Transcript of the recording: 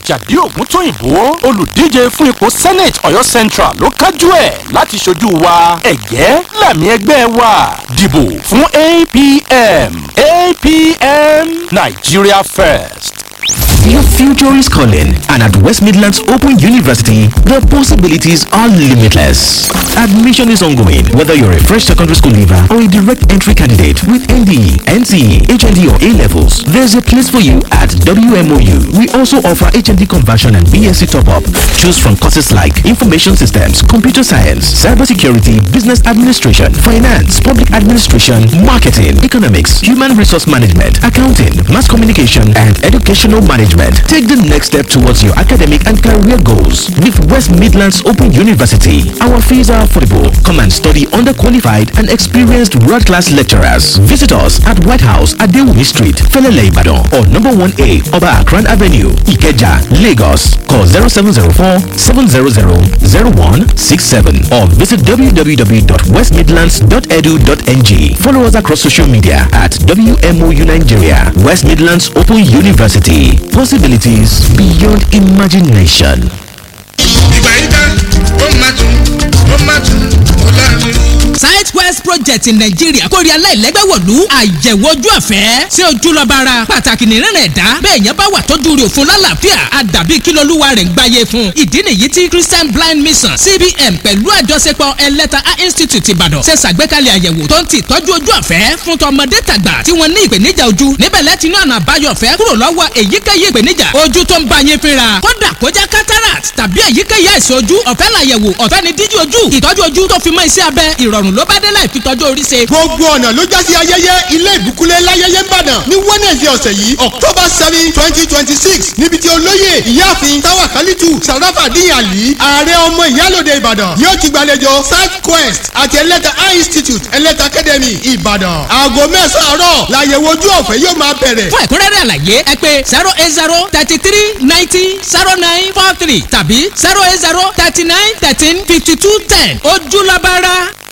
àjàdí ògúntóyìnbó olùdíje fún ipò senate ọ̀yọ́ central ló kájú ẹ̀ láti ṣojú wa ẹ̀gẹ́ làmì ẹgbẹ́ wa dìbò fún apm apm nigeria first. Your future is calling, and at West Midlands Open University, the possibilities are limitless. Admission is ongoing, whether you're a fresh secondary school leaver or a direct entry candidate with NDE, NCE, HND, or A levels. There's a place for you at WMOU. We also offer HND conversion and BSc top up. Choose from courses like Information Systems, Computer Science, Cybersecurity, Business Administration, Finance, Public Administration, Marketing, Economics, Human Resource Management, Accounting, Mass Communication, and Educational Management. Take the next step towards your academic and career goals with West Midlands Open University. Our fees are affordable. Come and study under qualified and experienced world-class lecturers. Visit us at White House at Dewey Street, Felele Ibadan, or number 1A Oba Akran Avenue, Ikeja, Lagos. Call 0704 700 0167 or visit www.westmidlands.edu.ng. Follow us across social media at WMOU Nigeria, West Midlands Open University. Possibilities beyond imagination. ìgbà yìí tán ó máa tún ó máa tún ó láàrin. southwest project in nigeria kórè aláìlẹ́gbẹ́ wọ̀lú àyẹ̀wò ojú ọ̀fẹ́ sí ojúlọ́ba ara pàtàkì nìrìnà ẹ̀dá bẹ́ẹ̀ yẹn bá wà tọ́jú rẹ̀ òfin lálàáfíà àdàbí kí lolúwa rẹ̀ ń gbáyé fún ìdí nìyí tí christian blind mission cbn pẹ̀lú àjọṣepọ̀ ẹlẹ́ta eye institute ìbàdàn ṣe ṣàgbékalẹ̀ àyẹ̀wò tó ń ti tọ́jú ojú ọ̀fẹ́ fún tọmọdé tàgbà tí wọ́n ní ìpèníjà ojú níbẹ̀ lẹ́tí ní ọ̀nà àbáyọ ọ̀fẹ́ kúrò lọ́wọ́ èyíkéyìí ìpèníjà ojú tó ń bá yín fínra kódà kó jẹ́ cataract tàbí èyíkéyìí àìsàn ojú ọ̀fẹ́ làyẹ̀wò ọ̀fẹ́ ni díjú ojú ìtọ́jú ojú tó fi mọ́ iṣẹ́ abẹ ìrọ̀rùn ló bá dé láì fi tọ́jú orí ṣe. gbogbo ọ̀nà ló já sí ayẹyẹ ilé ìbúkúlẹ̀ láyẹyẹ ń bàdàn ní wednesday ọ̀sẹ̀ yìí october seven twenty twenty six níbi tí olóyè ìyáàfin táwa kálítù sàràfà díyàlí ààrẹ ọmọ ìyálòde ìbàdàn yóò ti gbàlejò south quest àti ẹlẹ́ta eye institute ẹlẹ́ta academy ìbàdàn aago mẹ́sàn-án àárọ̀ làyẹ̀wò ojú ọ̀fẹ́ yóò máa bẹ̀rẹ̀. fún ẹ̀kúnrẹ́rẹ́ àlàyé ẹ pé zero eight zero thirty three ninety zero nine four three tàbí zero eight zero thirty nine thirteen fifty two ten ojúlọ́bára